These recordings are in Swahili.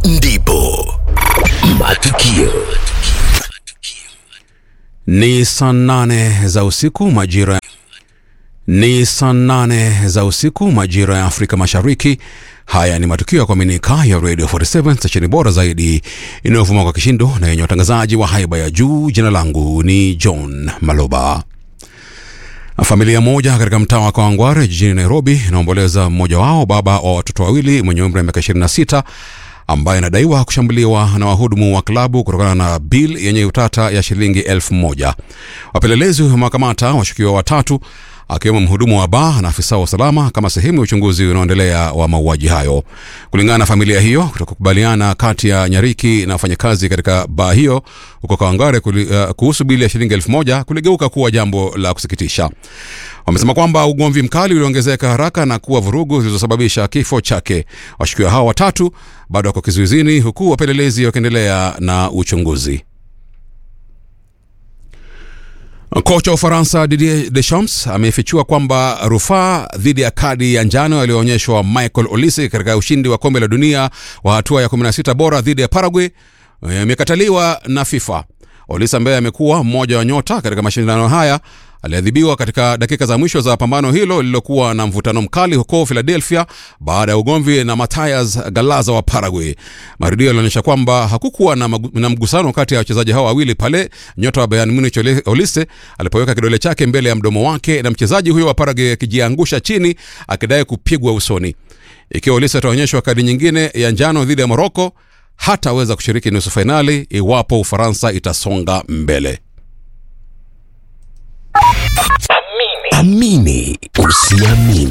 ndipo matukio Ni saa nane za usiku majira ni saa nane za usiku majira ya Afrika Mashariki. Haya ni matukio ya kuaminika ya Radio 47 stesheni bora zaidi inayovuma kwa kishindo na yenye watangazaji wa haiba ya juu. Jina langu ni John Maloba. Familia moja katika mtaa wa Kawangware jijini Nairobi inaomboleza mmoja wao, baba wa watoto wawili mwenye umri wa miaka 26 ambaye anadaiwa kushambuliwa na wahudumu wa klabu kutokana na bil yenye utata ya shilingi elfu moja. Wapelelezi wamewakamata washukiwa watatu akiwemo mhudumu wa baa na afisa wa usalama kama sehemu ya uchunguzi unaoendelea wa mauaji hayo. Kulingana na familia hiyo, kutokukubaliana kati ya Nyariki na wafanyakazi katika baa hiyo huko Kawangware uh, kuhusu bili ya shilingi elfu moja kuligeuka kuwa jambo la kusikitisha. Wamesema kwamba ugomvi mkali uliongezeka haraka na kuwa vurugu zilizosababisha kifo chake. Washukiwa hao watatu bado wako kizuizini huku wapelelezi wakiendelea na uchunguzi. Kocha wa Ufaransa Didier Deschamps amefichua kwamba rufaa dhidi ya kadi ya njano aliyoonyeshwa Michael Olise katika ushindi wa kombe la dunia wa hatua ya 16 bora dhidi ya Paraguay imekataliwa na FIFA. Olise ambaye amekuwa mmoja wa nyota katika mashindano haya aliadhibiwa katika dakika za mwisho za pambano hilo lililokuwa na mvutano mkali huko Philadelphia baada ya ugomvi na Matias Galaza wa Paraguay. Marudio yalionyesha kwamba hakukuwa na, magu, na mgusano kati ya wachezaji hao wawili pale nyota wa Bayern Munich Olise alipoweka kidole chake mbele ya mdomo wake na mchezaji huyo wa Paraguay akijiangusha chini akidai kupigwa usoni. Ikiwa Olise ataonyeshwa kadi nyingine ya njano dhidi ya Morocco, hataweza kushiriki nusu fainali iwapo Ufaransa itasonga mbele. amini usiamini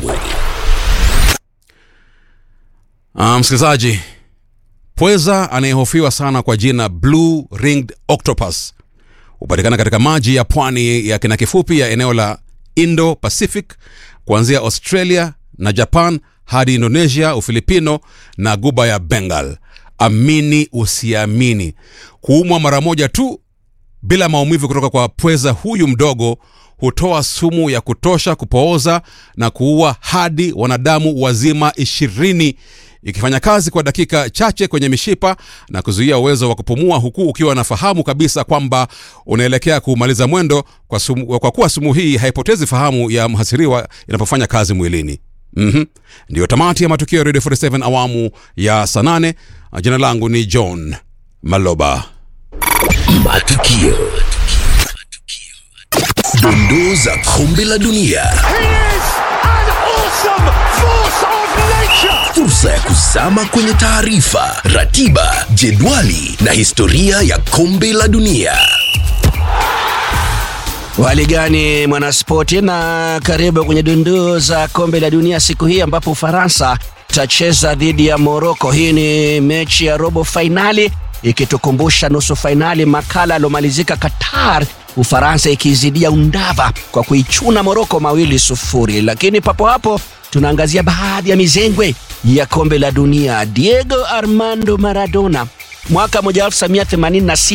Uh, msikilizaji, pweza anayehofiwa sana kwa jina Blue Ringed Octopus hupatikana katika maji ya pwani ya kina kifupi ya eneo la Indo Pacific kuanzia Australia na Japan hadi Indonesia, Ufilipino na guba ya Bengal. Amini usiamini, kuumwa mara moja tu bila maumivu kutoka kwa pweza huyu mdogo hutoa sumu ya kutosha kupooza na kuua hadi wanadamu wazima ishirini ikifanya kazi kwa dakika chache kwenye mishipa na kuzuia uwezo wa kupumua huku ukiwa nafahamu kabisa kwamba unaelekea kumaliza mwendo kwa, sumu, kwa kuwa sumu hii haipotezi fahamu ya mhasiriwa inapofanya kazi mwilini mm-hmm. ndiyo tamati ya matukio ya radio 47 awamu ya saa nane jina langu ni john maloba matukio dondoo za kombe la dunia He is an awesome force of nature. fursa ya kuzama kwenye taarifa ratiba jedwali na historia ya kombe la dunia Wali gani mwanaspoti, na karibu kwenye dondoo za kombe la dunia siku hii ambapo Ufaransa itacheza dhidi ya Moroko. Hii ni mechi ya robo fainali ikitukumbusha nusu fainali makala aliomalizika Qatar, Ufaransa ikizidia undava kwa kuichuna Moroko mawili sufuri. Lakini papo hapo tunaangazia baadhi ya mizengwe ya kombe la dunia. Diego Armando Maradona mwaka 1986